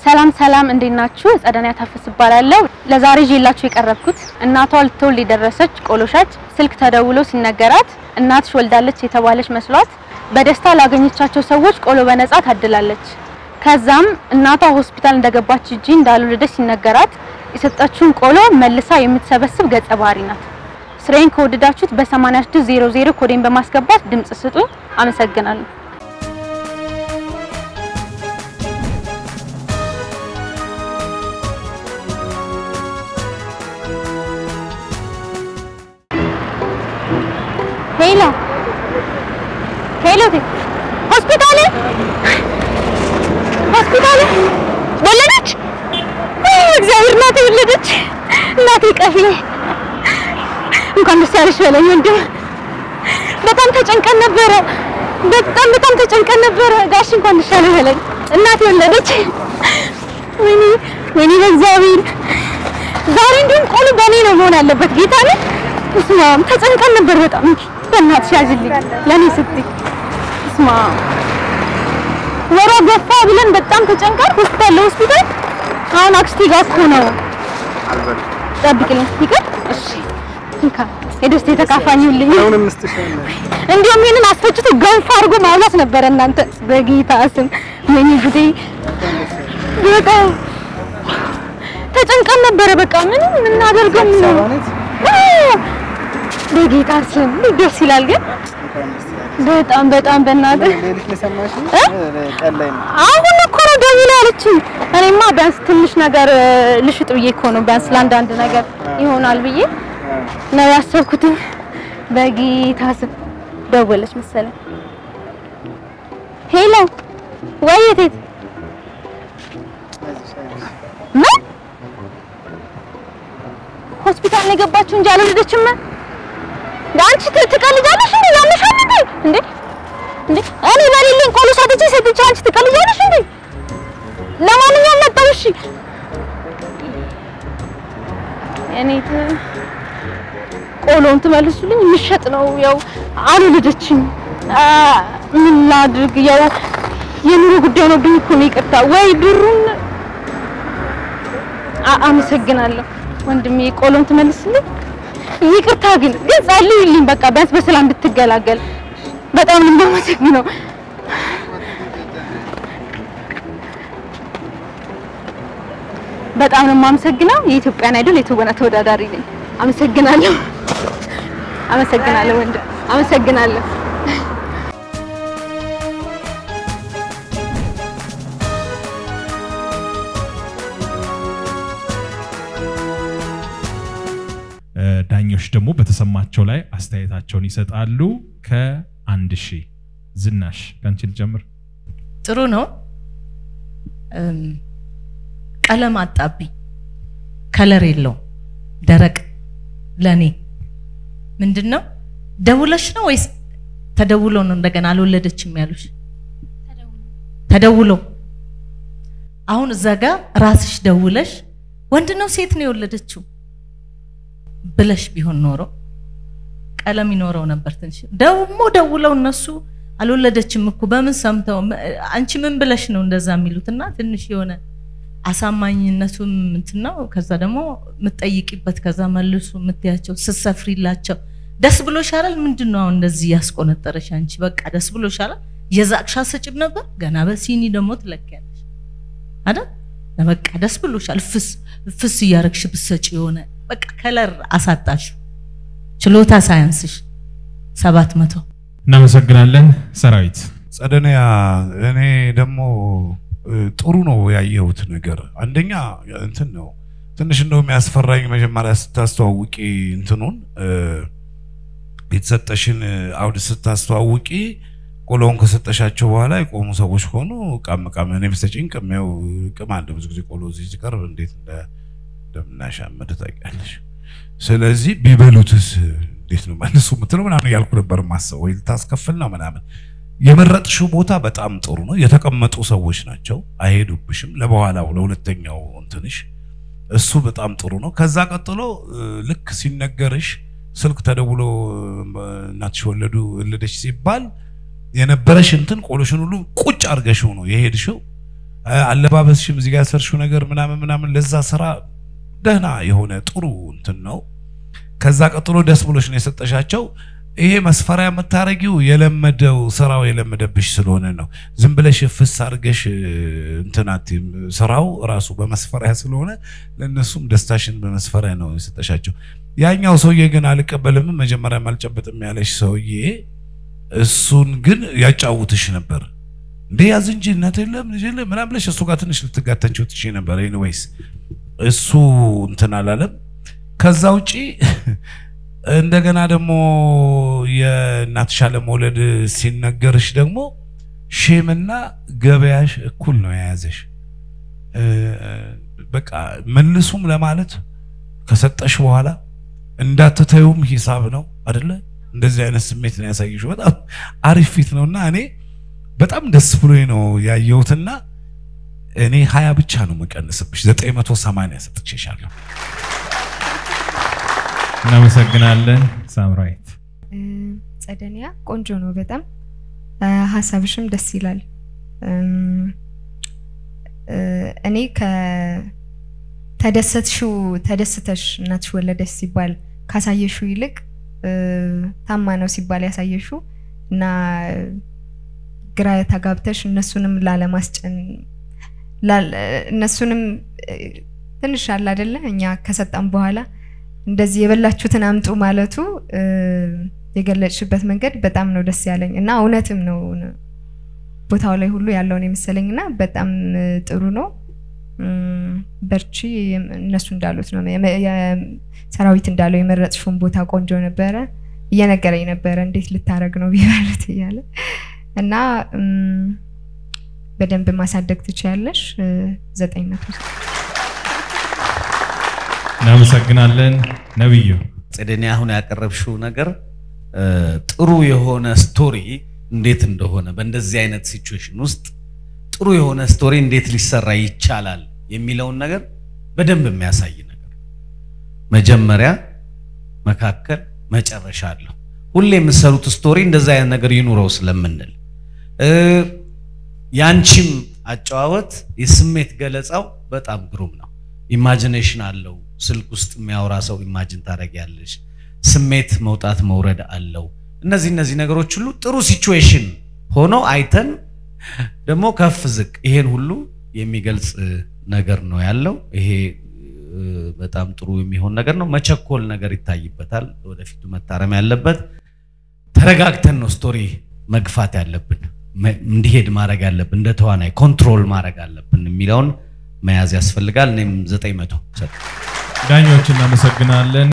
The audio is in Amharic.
ሰላም ሰላም፣ እንዴት ናችሁ? ጸደኒያ ታፈስ እባላለሁ። ለዛሬ ይዤላችሁ የቀረብኩት እናቷ ልትወልድ የደረሰች ቆሎ ሻጭ ስልክ ተደውሎ ሲነገራት እናትሽ ወልዳለች የተባለች መስሏት በደስታ ላገኘቻቸው ሰዎች ቆሎ በነጻ ታድላለች። ከዛም እናቷ ሆስፒታል እንደገባች እንጂ እንዳልወለደች ሲነገራት የሰጠችውን ቆሎ መልሳ የምትሰበስብ ገጸ ባህሪ ናት። ስራዬን ከወደዳችሁት በ8600 ኮዴን በማስገባት ድምጽ ስጡኝ። አመሰግናለሁ። ሄሎ ሄሎ፣ ሆስፒታል ሆስፒታል ወለደች። እግዚአብሔር እናቴ ወለደች። እናቴ ቀፊ እንኳን ደስ ያለሽ በለኝ ወንድም። በጣም ተጨንቀን ነበረ። በጣም በጣም ተጨንቀን ነበረ። ጋሽ እንኳን ደስ ያለሽ በለኝ። እናቴ ወለደች። ወይኔ ወይኔ፣ በእግዚአብሔር ዛሬ እንዲሁም ቆሎ በእኔ ነው መሆን ያለበት። ጌታ ነው። እስማ ተጨንቀን ነበር በጣም። በእናትሽ ያዝልኝ ለኔ ስትይ። እስማ ወሯ ገፋ ብለን በጣም ተጨንቀን ሆስፒታል ለሆስፒታል አሁን አክስቴ ጋር እኮ ነው። ጠብቅልኝ ይቅር። እሺ እንካ የደስታ የተካፋኝልኝ። አሁንም ምስትሻለ እንዲሁም ይሄንን አስፈጭቶ ገንፎ አድርጎ ማብላት ነበረ። እናንተ በጌታ ስም ወይኔ ጉዴ! በጣም ተጨንቀን ነበረ። በቃ ምንም የምናደርገው ምን ነው? በጌታ ስም ደስ ይላል። ግን በጣም በጣም በእናትህ ሌሊት ነው የሰማሽኝ? ቀን ላይ ነው። አሁን እኮ ነው ደውላ ያለችኝ። እኔማ ቢያንስ ትንሽ ነገር ልሽጥ ብዬ እኮ ነው ቢያንስ ለአንዳንድ ነገር ይሆናል ብዬ ነው ያሰብኩትኝ። በጌታ ስም ደወለች መሰለኝ። ሄሎ ወይ እቴት ምን ሆስፒታል ነው የገባችው እንጂ አልወለደችም። አንቺ ት- ትቀልጃለሽ እንዴ? ያምሻል እንዴ? እንዴ እንዴ እኔ በሌለኝ ቆሎ ሰጥቼ ሰጥቼ አንቺ ትቀልጃለሽ እንዴ? ለማንኛውም መጣሁ። እሺ እኔ ት- ቆሎውን ትመልሱልኝ። የሚሸጥ ነው ያው አልወለደችም። አ ምን ላድርግ? ያው የኑሮ ጉዳይ ነው ብኝ እኮ ነው። ይቅርታ ወይ ብሩን አ- አመሰግናለሁ ወንድሜ። ቆሎን ትመልስልኝ። ይቅርታ ግን ግን ጸልዩልኝ። በቃ ቢያንስ በሰላም እንድትገላገል በጣም ነው የማመሰግነው። በጣም ነው የማመሰግነው። የኢትዮጵያን አይዶል የትወና ተወዳዳሪ ነኝ። አመሰግናለሁ። አመሰግናለሁ ወንድም፣ አመሰግናለሁ። ዳኞች ደግሞ በተሰማቸው ላይ አስተያየታቸውን ይሰጣሉ። ከአንድ ሺህ ዝናሽ ከአንቺ ልጀምር። ጥሩ ነው። እም፣ ቀለም አጣብኝ። ከለር የለውም። ደረቅ ለኔ ምንድን ነው? ደውለሽ ነው ወይስ ተደውሎ ነው እንደገና አልወለደችም ያሉሽ? ተደውሎ አሁን እዛ ጋር ራስሽ ደውለሽ ወንድ ነው ሴት ነው የወለደችው ብለሽ ቢሆን ኖሮ ቀለም ይኖረው ነበር። ትንሽ ደግሞ ደውለው እነሱ አልወለደችም እኮ በምን ሰምተው አንቺ ምን ብለሽ ነው እንደዛ የሚሉት? እና ትንሽ የሆነ አሳማኝነቱም እንትን ነው። ከዛ ደግሞ የምትጠይቂበት ከዛ መልሱ የምትያቸው ስትሰፍሪላቸው ደስ ብሎሻል። ምንድን ነው አሁን እንደዚህ ያስቆነጠረሽ? አንቺ በቃ ደስ ብሎሻል። የዛቅሻ ሰጭም ነበር ገና በሲኒ ደግሞ ትለኪያለሽ አይደል? በቃ ደስ ብሎሻል። ፍስ ፍስ እያረግሽ ብሰጭ የሆነ በቃ ከለር አሳጣሽ። ችሎታ ሳያንስሽ ሰባት መቶ እናመሰግናለን። ሰራዊት ጸደኒያ እኔ ደግሞ እ፣ ጥሩ ነው ያየሁት ነገር። አንደኛ እንትን ነው ትንሽ እንደው የሚያስፈራኝ መጀመሪያ ስታስተዋውቂ እንትኑን እ፣ የተሰጠሽን አውድ ስታስተዋውቂ ቆሎውን ከሰጠሻቸው በኋላ የቆሙ ሰዎች ከሆኑ ቃም ቃም እኔ ብሰጪኝ ቅሜው ቅም አለ ብዙ ጊዜ ቆሎ እዚህ ሲቀርብ እንዴት እንደ- እንደምናሻምድ ታውቂያለሽ። ስለዚህ ቢበሉትስ እንዴት ነው መልሱ የምትለው ምናምን እያልኩ ነበር ማሰብ ወይ ልታስከፍል ነው ምናምን የመረጥሽው ቦታ በጣም ጥሩ ነው። የተቀመጡ ሰዎች ናቸው፣ አይሄዱብሽም። ለበኋላው ለሁለተኛው እንትንሽ እሱ በጣም ጥሩ ነው። ከዛ ቀጥሎ እ፣ ልክ ሲነገርሽ ስልክ ተደውሎ እ፣ እናትሽ ወለዱ ወለደች ሲባል የነበረሽ እንትን ቆሎሽን ሁሉ ቁጭ አድርገሽው ነው የሄድሽው። አ- አለባበስሽም እዚህ ጋር ሰርሽው ነገር ምናምን ምናምን ለዛ ስራ ደህና የሆነ ጥሩ እንትን ነው። ከዛ ቀጥሎ ደስ ብሎሽ ነው የሰጠሻቸው። ይሄ መስፈሪያ የምታረጊው የለመደው ስራው የለመደብሽ ስለሆነ ነው። ዝም ብለሽ ፍስ አድርገሽ እንትን አትይም። ስራው ራሱ በመስፈሪያ ስለሆነ ለእነሱም ደስታሽን በመስፈሪያ ነው የሰጠሻቸው። ያኛው ሰውዬ ግን አልቀበልም መጀመሪያም አልጨበጥም ያለሽ ሰውዬ እሱን ግን ያጫውትሽ ነበር። እንዴ ያዝ እንጂ እናት የለም ልጅ የለም ምናምን ብለሽ እሱ ጋር ትንሽ ልትጋተንችው ትችይ ነበር። ኤኒዌይስ እሱ እንትን አላለም። ከዛ ውጪ እንደገና ደግሞ የእናትሽ አለመውለድ ሲነገርሽ ደግሞ ሼምና ገበያሽ እኩል ነው የያዘሽ። እ፣ በቃ መልሱም ለማለት ከሰጠሽ በኋላ እንዳትተዩም ሂሳብ ነው አደለ? እንደዚህ አይነት ስሜት ነው ያሳየሽው። በጣም አሪፍ ፊት ነው እና እኔ በጣም ደስ ብሎኝ ነው ያየሁትና እኔ ሀያ ብቻ ነው መቀንስብሽ ዘጠኝ መቶ ሰማንያ ሰጥቼሻለሁ። እናመሰግናለን ሳምራዊት። እ፣ ጸደኒያ ቆንጆ ነው በጣም እ፣ ሀሳብሽም ደስ ይላል። እም፣ እ፣ እኔ ከተደሰትሽው ተደስተሽ እናትሽ ወለደች ሲባል ካሳየሽው ይልቅ እ፣ ታማ ነው ሲባል ያሳየሽው እና ግራ ተጋብተሽ እነሱንም ላለማስጨን ላል- እነሱንም እ፣ ትንሽ አለ አይደለ እኛ ከሰጠን በኋላ እንደዚህ የበላችሁትን አምጡ ማለቱ እ፣ የገለጽሽበት መንገድ በጣም ነው ደስ ያለኝ እና እውነትም ነው ቦታው ላይ ሁሉ ያለውን የመሰለኝ እና በጣም እ፣ ጥሩ ነው። እም፣ በርቺ። የም- እነሱ እንዳሉት ነው የመ- የ- ሰራዊት እንዳለው የመረጥሽውን ቦታ ቆንጆ ነበረ። እየነገረኝ ነበረ እንዴት ልታረግ ነው ቢባለት እያለ እና እም፣ በደንብ ማሳደግ ትችያለሽ። እ፣ ዘጠኝ መቶ እናመሰግናለን ነብዩ። ጸደኒያ አሁን ያቀረብሽው ነገር እ፣ ጥሩ የሆነ ስቶሪ እንዴት እንደሆነ በእንደዚህ አይነት ሲቹዌሽን ውስጥ ጥሩ የሆነ ስቶሪ እንዴት ሊሰራ ይቻላል የሚለውን ነገር በደንብ የሚያሳይ ነገር መጀመሪያ፣ መካከል፣ መጨረሻ አለው። ሁሌ የምትሰሩት ስቶሪ እንደዚህ አይነት ነገር ይኑረው ስለምንል እ፣ ያንቺም አጨዋወት የስሜት ገለጻው በጣም ግሩም ነው። ኢማጂኔሽን አለው። ስልክ ውስጥ የሚያወራ ሰው ኢማጂን ታደርጊያለሽ። ስሜት መውጣት መውረድ አለው። እነዚህ እነዚህ ነገሮች ሁሉ ጥሩ ሲቹዌሽን ሆኖ አይተን ደግሞ ከፍ ዝቅ ይሄን ሁሉ የሚገልጽ እ, ነገር ነው ያለው። ይሄ እ, በጣም ጥሩ የሚሆን ነገር ነው። መቸኮል ነገር ይታይበታል። ወደፊቱ መታረም ያለበት ተረጋግተን ነው ስቶሪ መግፋት ያለብን መ- እንዲሄድ ማድረግ ያለብን እንደ ተዋናይ ኮንትሮል ማድረግ አለብን የሚለውን መያዝ ያስፈልጋል። እኔም ዘጠኝ መቶ ሰጥ ዳኞች እናመሰግናለን።